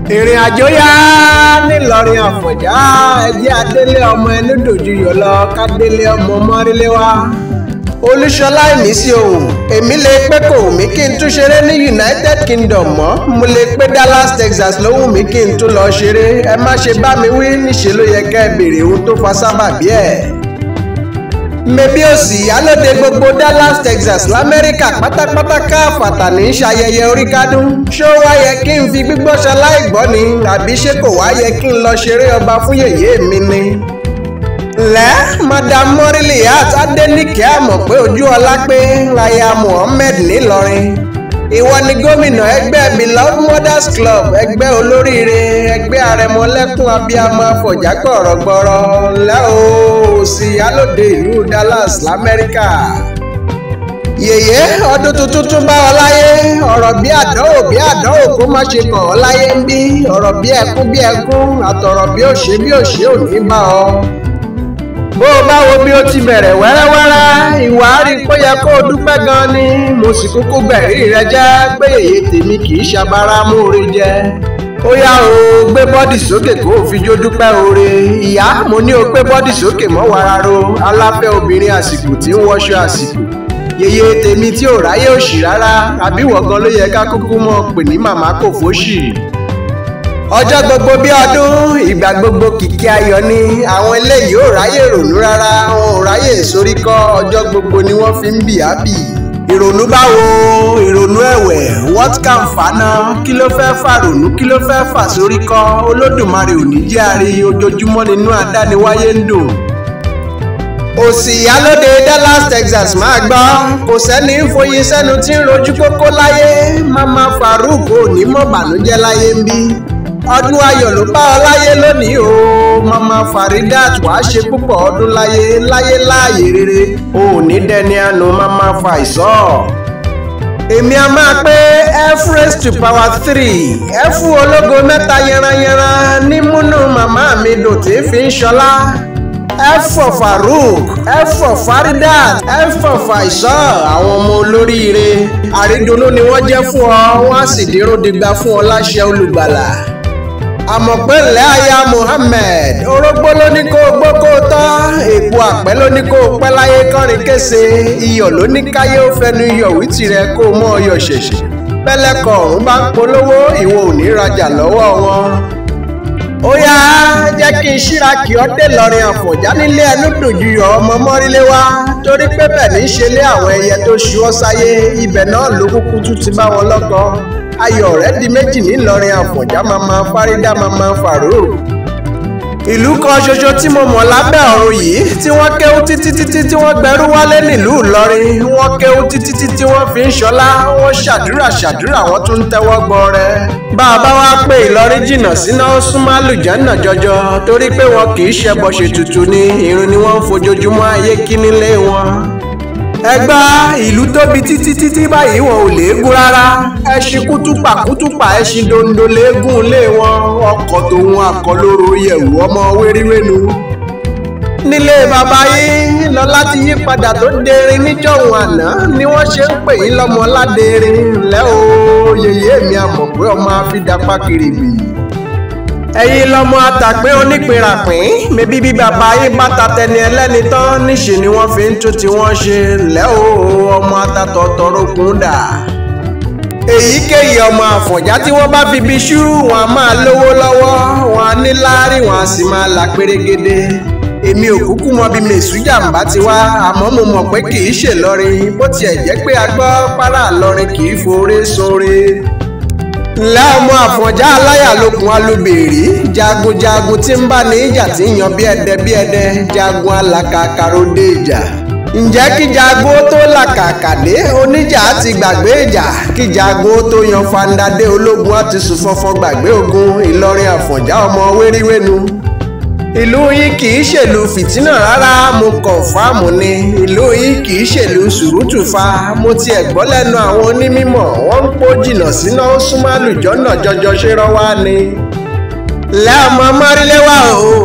ìrìn àjò yá nílọrin àfọ̀njá ẹjẹ́ adélé ọmọ ẹni dòjú yọ lọ kádélé ọmọ mọ́rílé wá olúṣọlá ìmísí ohun èmi lè pé kò wù mí kí n tún ṣeré ní united kingdom mọ́ mo lè pé dallas texas ló wù mí kí n tún lọ ṣeré ẹ má ṣe bá mi wí níṣẹ́ ló yẹ ká ẹ béèrè ohun tó fa sábàbí ẹ̀ mẹbí òsì ìyálóde gbogbo dallas texas lamẹ́ríkà pátápátá káfàtà ní í ṣayẹyẹ orí kádùn ṣó wá yẹ kí n fi gbígbọ́ ṣaláìgbọ́ ni àbí ṣé kò wá yẹ kí n lọ ṣeré ọba fún yèyé mi ni. lẹ́ madam moriliat adenike àmọ̀ pé ojú ọlá pé aya muhammed ńìlọrin ìwọ ni gómìnà ẹgbẹ́ beloved mothers club ẹgbẹ́ olóríire ẹgbẹ́ arẹmọlẹ́kùn abiyamọ afọ̀já gbọ̀rọ̀gbọ̀rọ̀ ńlẹ́ o òsì alóde ìlú dallas lamẹ́ríkà yèyé ọdún tuntun tún bá ọ láyé ọ̀rọ̀ bí àdánwò bí àdánwò kó má ṣe kàn ọ́ láyé ń bí ọ̀rọ̀ bí ẹkún bí ẹkún àtọ̀rọ̀ bí òṣè bí òṣè ò ní bá ọ bó o bá wo bí ó ti bẹ̀rẹ̀ wẹ́rẹ́wẹ́rẹ́ ìwà á rí i pé yẹ kó o dúpẹ́ gan ni mo sì kúkú gbẹ̀rí rẹ jẹ́ pé èyí tèmi kì í ṣabara múre jẹ ó yá o gbé bọ́dì sókè kó o fi jó dúpẹ́ oore ìyá mo ní o gbé bọ́dì sókè mọ́ wararo aláfẹ́ obìnrin àsìkò tí ń wọṣọ àsìkò yèyé tèmi tí ò ráyè òṣì rárá àbí wọ̀gán ló yẹ ká kúkú mọ̀ pè ní màmá kò fóṣì ọjọ́ gbogbo bí ọdún ìgbà gbogbo kìkì ayọ̀ ni àwọn eléyìí ò ráyè rònú rárá wọn ò ráyè sórí kọ́ ọjọ́ gbogbo ni wọ́n fi ń bì á bì. ìrònú báwo ìrònú ẹ̀wẹ̀ what can fana kí ló fẹ́ fà rònú kí ló fẹ́ fà sórí kọ́ olódùmarè ò ní jẹ́ àrí ojoojúmọ́ nínú àdániwáyé ń dùn òsì ìyálóde dallas texas máa gbọ́ kò sẹ́ni foyín sẹ́nu tí ń rojú kókó láyé mama farouk ò ní mọ̀ bànújẹ́ láyé ń bí ọdún ayọ̀ ló bá ọ láyé lónìí o mama faridat wàá ṣe púpọ̀ ọdún láyé láyé láàyè rere o ò ní dẹni àánú mama faisọ. èmi a máa pé f raised to power three f ológo mẹ́ta yanranyanran ní múnú màmá mi dòtí fi ń ṣọlá f for farouk f for faridat f for faisọ àwọn ọmọ olóríire àrídùnnú ni wọ́n jẹ́ fún ọ wọ́n á sì dírún digba fún ọ láṣẹ olùgbàlà àmọ̀pẹ́lẹ̀ aya Muhammed orógbó ló ní kó gbó kó tọ́ èpo àpẹ́ ló ní kó pẹ́ láyé kọrin kése iyọ̀ ló ní káyé ó fẹnu iyọ̀ wí tirẹ̀ kó mọ́ ọyọ̀ ṣẹ̀ṣẹ̀ pẹ́lẹ́kọ̀ ọ̀hún bá ń polówó ìwọ ò ní rajà lọ́wọ́ wọn. ó yá jẹ́ kí n ṣíra kí ọ́ dé lọ́rin àfọ̀njá nílé ẹnu dòjú yọ ọmọ mọ́rílé wá torí pé bẹ́ẹ̀ ní í ṣe lé àwọn ẹyẹ tó ṣú ọ sáyé ibẹ̀ náà ló kúkú tún ti bá wọn lọ́kọ ayọ̀ rẹ̀ di méjì ńìlọrin àfọ̀njá mama fárídà mama fàró. ìlú kan ṣoṣo tí mo mọ̀ lábẹ́ ọ̀run yìí tí wọ́n kéwú títí títí tí wọ́n gbẹrú wálé nílùú ìlọrin wọ́n kéwú títí títí wọ́n fi ń ṣọlá wọ́n ṣàdúrà ṣàdúrà wọ́n tún ń tẹ́wọ́ gbọrẹ. bá a bá wá pé ìlọrin jìnnà síná súnmọ́ àlùjánnà jọjọ torí pé wọn kì í ṣẹbọ ṣètùtù ni irun ni wọ́n ń fojoojúmọ́ ayé kí nílé wọn ẹgbà ìlú tóbi títí títí báyìí wọn ò léegun rárá ẹṣin kútùpà kútùpà ẹṣin dondo léegun lé wọn ọkọ̀ tòun akọlóró yẹ̀wù ọmọ wéríwénu. nílé bàbá yín lọ́lá ti yí padà tó dérin níjọ́hun àná ni wọ́n ṣe ń pè yín lọ́mọ ládérin ńlẹ́ o yèyé mi àmọ̀ pé ọmọ àfidàpá kiri bì ẹ̀yin lọmọ àtàpé onípìnrapìn mẹbí bí bàbá yín bá ta tẹni ẹlẹ́ni tán níṣe ni wọ́n fi ń tún tí wọ́n ṣe lẹ́ o ọmọ atatọ̀ tọrọkùn dà. èyíkéyìí ọmọ àfọ̀njá tí wọ́n bá fi bí ṣú wọn a máa lówó lọ́wọ́ wọn a ní láárí wọn a sì máa là pérégede èmi ò kúkú mọ bí mèsújàmbá ti wá àmọ́ mo mọ̀ pé kì í ṣèlọrin bó tiẹ̀ jẹ́ pé a gbọ́ párá lọrin kì í foore sóore ńlẹ́ ọmọ àfọ̀njá aláyà lókun alúbèrè jagunjagun tí ń bá ní ìjà tí ń yan bí ẹdẹ bí ẹdẹ jagun alàkàkàrò dé ìjà ǹjẹ́ kí jagun ó tó làkàkà dé oníjà á ti gbàgbé ìjà kí jagun ó tó yan fandadé ológun á ti sùn fọnfọn gbàgbé ogun ìlọrin àfọ̀njá ọmọ wéríwénu ìlú yìí kì í ṣèlú fìtínà rárá mo kọ̀ǹfàmù ni ìlú yìí kì í ṣèlú sùrùtù fa mo tiẹ̀ gbọ́ lẹ́nu àwọn onímọ̀ wọ́n ń pò jìnnà síná ó súnmọ́ àlùjọ́nà jọjọ ṣe rọ́wá ni. lẹ́ ọmọ mọ́ríléwá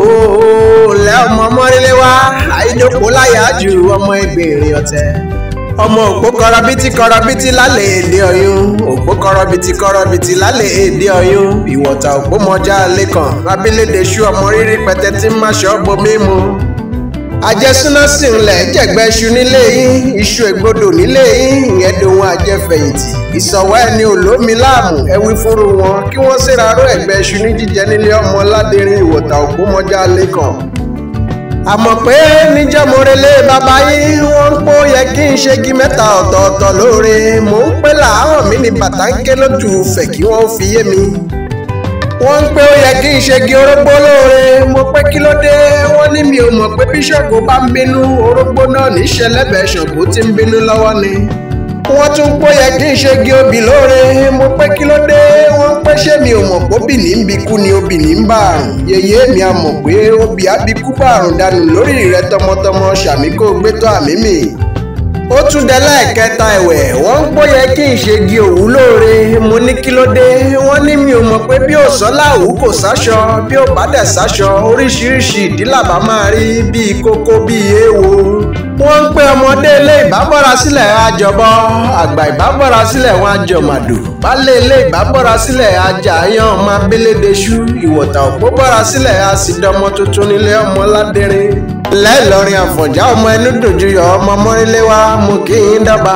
ooo lẹ́ ọmọ mọ́ríléwá àìdókòó láyà ju ọmọ ẹgbẹ̀rin ọ̀tẹ̀ ọmọ òpó kọrọbìtì kọrọbìtì lálẹ́ èdè ọ̀yún òpó kọrọbìtì kọrọbìtì lálẹ́ èdè ọ̀yún ìwọ̀ta òpómọjà lẹ́kàn abilédèṣú ọmọ rírí pẹtẹ tí ń máṣọ bomi mu àjẹsúná sì ń lẹ̀ jẹ̀gbẹ́ iṣu nílé yín iṣu ègbodò nílé yín ìyẹn dohun àjẹfẹ̀yìntì ìsọ̀wọ́ ẹni olómi láàmú ẹwí fúnru wọn kí wọ́n ṣèraró ẹ̀gbẹ́ iṣu ní jíjẹ nílé ọmọ ládẹrin ìwọ̀ta òpómọjà lẹ́kàn àmọ́ pé níjẹ́mọ̀rẹ́lé bàbá yín wọ́n ń pọ́ yẹ kí n ṣégi mẹ́ta ọ̀tọ̀ọ̀tọ̀ lóore mò ń pẹ́ làárọ̀ mi ní bàtà ń ké lójú fẹ̀ kí wọ́n fi yé mi. wọ́n ń pé ó yẹ kí n ṣégi orógbó lóore mo pé kí ló dé wọ́n ní mi ò mọ̀ pé bí Ṣàngó bá ń bínú orógbó náà ní ṣẹlẹ́bẹ̀ẹ́ Ṣàngó tí ń bínú lọ́wọ́ ni wọ́n tún pọ́ yẹ kí n ṣe gé obì lóore mo pé kí ló dé wọ́n pẹ́ ṣé mi ò mọ̀ pé obì ní ń bi kú ni obì ní ń bá àrùn yèyé mi a mọ̀ pé obì á bi kú bá àrùn dànù lórí rẹ tọmọtọmọ ṣàmì kó gbé tó àmì mi. ó tún dé lẹ́ẹ̀kẹta ẹ̀wẹ̀ wọ́n ń pọ́ yẹ kí n ṣe gé òwú lóore mo ní kí ló dé wọ́n ní mi ò mọ̀ pé bí ò sọ́lá òwú kò sáṣọ bí ò bá dẹ̀ sáṣọ oríṣiríṣi ìdílàbà máa rí bíi kókó bíi èèwo wọ́n ń pé ọmọdé ilé ìbábọ́ra sílẹ̀ àjọbọ àgbà ìbábọ́ra sílẹ̀ wọn àjọmàdò baálé ilé ìbábọ́ra sílẹ̀ ajá yan ọmọ abélédèṣú ìwọ̀tà òpó bọ́ra sílẹ̀ àsìdọ́mọ tuntun nílé ọmọ ládẹrin lẹ́ẹ̀lọrin àfọ̀njá ọmọ ẹnu dòjúyọ̀ ọmọ mọ́rílé wa mú kí n dábà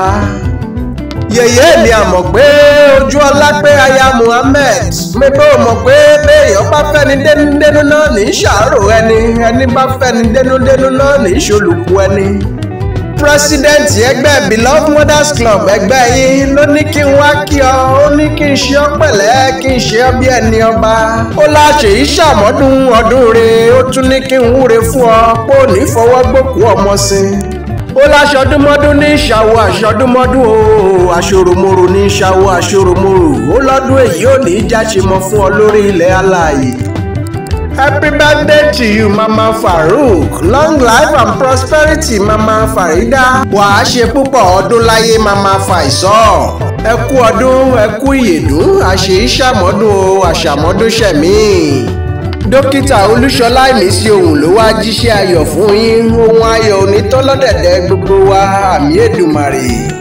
yèyé mi àmọ̀ pé ojú ọlá pé aya Muhammed mẹ́bẹ́ ò mọ̀ pé béèyàn bá fẹ́ni dénúdénú náà ní í ṣàárò ẹni ẹni bá fẹ́ni dénúdénú náà ní í ṣolùkú ẹni pírẹsidẹ́ǹtì ẹgbẹ́ beloved mothers club ẹgbẹ́ yìí ló ní kí n wá kí ọ ó ní kí n ṣe ọ pẹ̀lẹ́ kí n ṣe ọ bí ẹni ọba ó láṣẹ yìí ṣàmọ́dún ọdún re ó tún ní kí n wúre fún ọ pé ò ní fọwọ́ gbòkú ọmọ sí i ó láṣọdúnmọ́dún ní ìṣàwó àṣọdúnmọ́dún o àṣòròmòrò ní ìṣàwó àṣòròmòrò ó lọ́dún èyí ò ní í jáṣe mọ́ fún ọ lórí ilẹ̀ alààyè. Happy birthday to you, Mama Farouk. Long life and prosperity, Mama Farida. Wàá ṣe púpọ̀ ọdún láyé, Mama Faisal. Ẹ kú ọdún, ẹ kú ìyèdún, àṣẹ ìṣàmọ́dún o, àṣàmọ́dún ṣẹ̀mí. Dókítà Olúṣọlá Ìmísí ohun ló wá jíṣẹ́ ayọ̀ fún yín. Ohun ayọ̀ onítọ́lọ́dẹ̀dẹ̀ gbogbo wa, àmì Èdùmàrè.